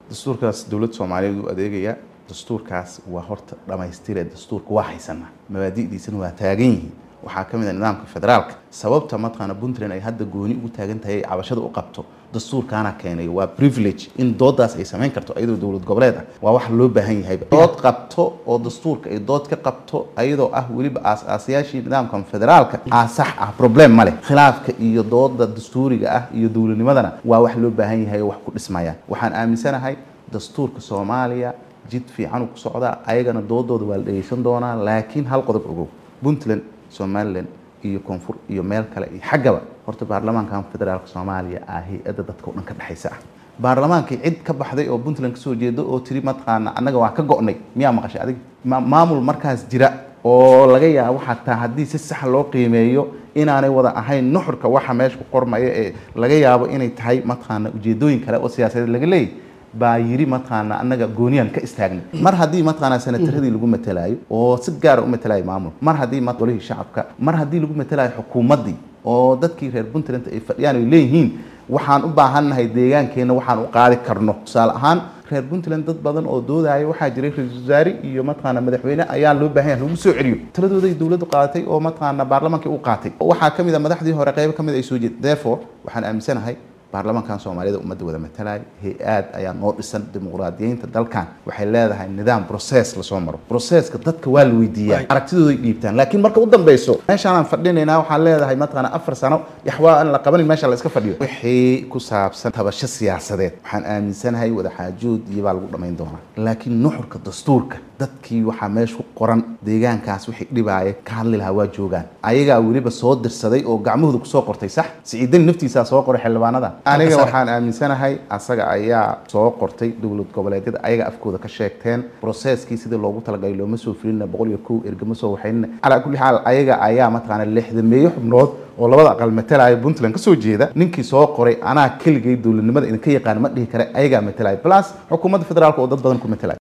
dastuurkaas dowladda soomaaliyeed u adeegaya dastuurkaas waa horta dhammaystire dastuurka waa haysana mabaadi'diisana waa taagan yihiin waxaa ka mid a nidaamka federaalka sababta mataqaana puntland ay hadda gooni ugu taagan tahay cabashada u qabto dastuurkaana keenay waa privilege in doodaas ay samayn karto ayadoo dowlad goboleed ah waa wax loo baahan yahay dood qabto oo dastuurka ay dood ka qabto ayadoo ah weliba aas-aasayaashii nidaamkan federaalka aa sax ah problem ma leh khilaafka iyo dooda dastuuriga ah iyo dowladnimadana waa wax loo baahan yahay oo wax ku dhismayaan waxaan aaminsanahay dastuurka soomaaliya jid fiican ku socdaa ayagana doodooda waa la dhegeysan doonaa laakiin hal qodob ogow puntland somalilan iyo koonfur iyo meel kale iyo xaggaba horta baarlamaankan federaalka soomaaliya ah hay-adda dadka o dhan ka dhexaysa ah baarlamaankii cid ka baxday oo puntland kasoo jeedo oo tiri mataqaana annaga waa ka go'nay miyaa maqashay adig maamul markaas jira oo laga yaabo xataa haddii si sax loo qiimeeyo inaanay wada ahayn nuxurka waxa meesha ku qormaya ee laga yaabo inay tahay mataqaana ujeedooyin kale oo siyaasadeed laga leeyahy baa yiri mataqaana annaga gooniyaan ka istaagnay mar haddii mataqaana senataradii lagu matalaayo oo si gaara u matalayo maamul mar haddii golihii shacabka mar haddii lagu matalayo xukuumaddii oo dadkii reer puntland ay fadhiyaan ay leeyihiin waxaan u baahannahay deegaankeenna waxaan u qaadi karno tusaale ahaan reer puntland dad badan oo doodaya waxaa jiray ra-iisul wasaare iyo mataqaana madaxweyne ayaa loo baahan yahay lagu soo celiyo taladooday dowladdu qaadatay oo mataqaana baarlamaankii u qaatay waxaa ka mid a madaxdii hore qaybo ka mid ay soo jeed therefore waxaan aaminsanahay baarlamaankan soomaaliyada ummadda wada matalaya hay-aad ayaa noo dhisan dimuqraadiyeynta dalkan waxay leedahay nidaam process lasoo maro processka dadka waa la weydiiyaa aragtidooday dhiibtaan laakiin marka u dambeyso meeshaanaan fadhinaynaa waxaan leedahay mataqaana afar sano yaxwaa aan la qabanin meesha la iska fadhiyo wixii ku saabsan tabasho siyaasadeed waxaan aaminsanahay wadaxaajood iyo baa lagu dhammayn doonaa laakiin nuxurka dastuurka dadkii waxaa meesha ku qoran deegaankaas wixii dhibaaya ka hadli lahaa waa joogaan ayagaa weliba soo dirsaday oo gacmahooda kusoo qortay sax siciidani naftiisaa soo qoray xildhibaanada aniga waxaan aaminsanahay asaga ayaa soo qortay dowlad goboleedyada ayaga afkooda ka sheegteen processkii sidii loogu talagalay looma soo filina boqol iyo kow ergama soo waxaynina calaa kulli xaal ayaga ayaa mataqaana lixdameeyo xubnood oo labada aqal matalaya puntland kasoo jeeda ninkii soo qoray anaa keligay dowladnimada idinka yaqaan ma dhihi kare ayagaa matalaya plus xukuumadda federaalka oo dad badan ku matalaya